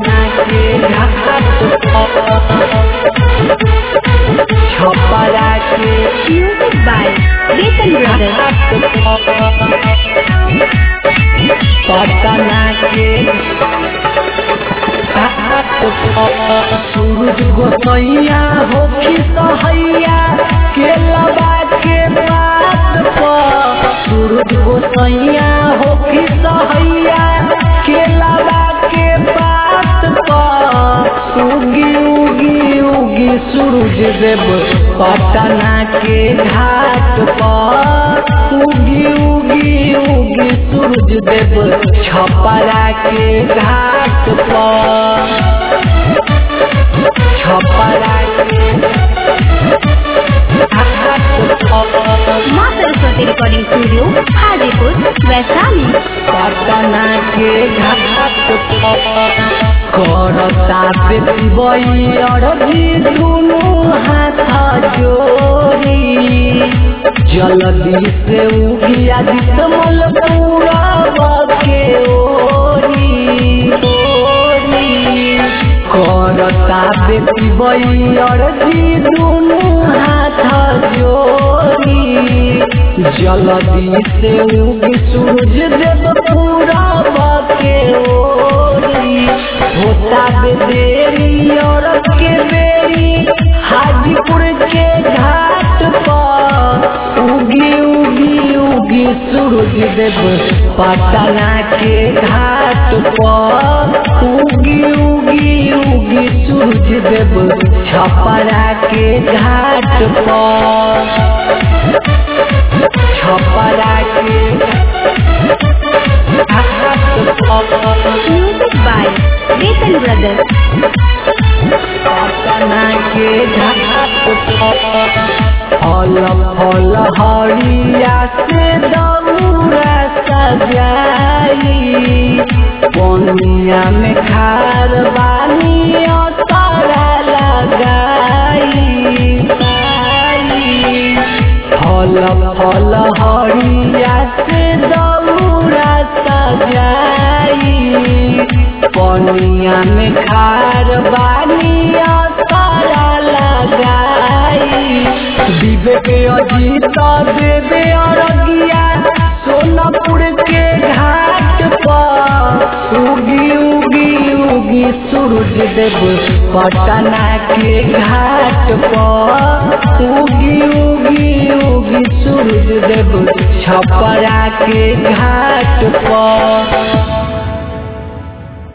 पटना के घाट छपरा के Music by Betan Brothers. Patna के सूरज गोसैया होखी सहैया के लबा के बात पर सूरज गोसैया होखी सहैया के लबा के बात पर उगी उगी उगी सूरज देव पटना के घाट पर उगी उगी उगी सूरज देव छपरा के घाट पर छपरा के घाट पर माँ सरस्वती रिकॉर्डिंग स्टूडियो हाजीपुर वैशाली पटना के घाट करता बेटी अरबी दुनू हाथ जोड़ी जल्दी से उगिया दिसमल पूरा के ओरी ओरी करता बेटी अरबी दुनू हाथ जोड़ी जल्दी से उगी सूरज देव पूरा के ओरी होता बेदेरी और के बेरी हाजीपुर के घाट पर उगी उगी उगी सूरज देव पटना के घाट पर उगी उगी उगी सूरज देव छपरा के घाट पर छपरा के घाट पर Music by Betan Brothers. Patna के घाट पर फल फल हरिया से दौरा सजाई पनिया में खार बानी अतरा लगाई फल फल हरिया से दौरा सजाई पनिया में खार बानी अतरा लगाई विवेक अजीत देवे अरगिया सोनपुर के घाट पर उगी उगी उगी सूरज देव पटना के घाट पर उगी उगी उगी सूरज देव छपरा के घाट पर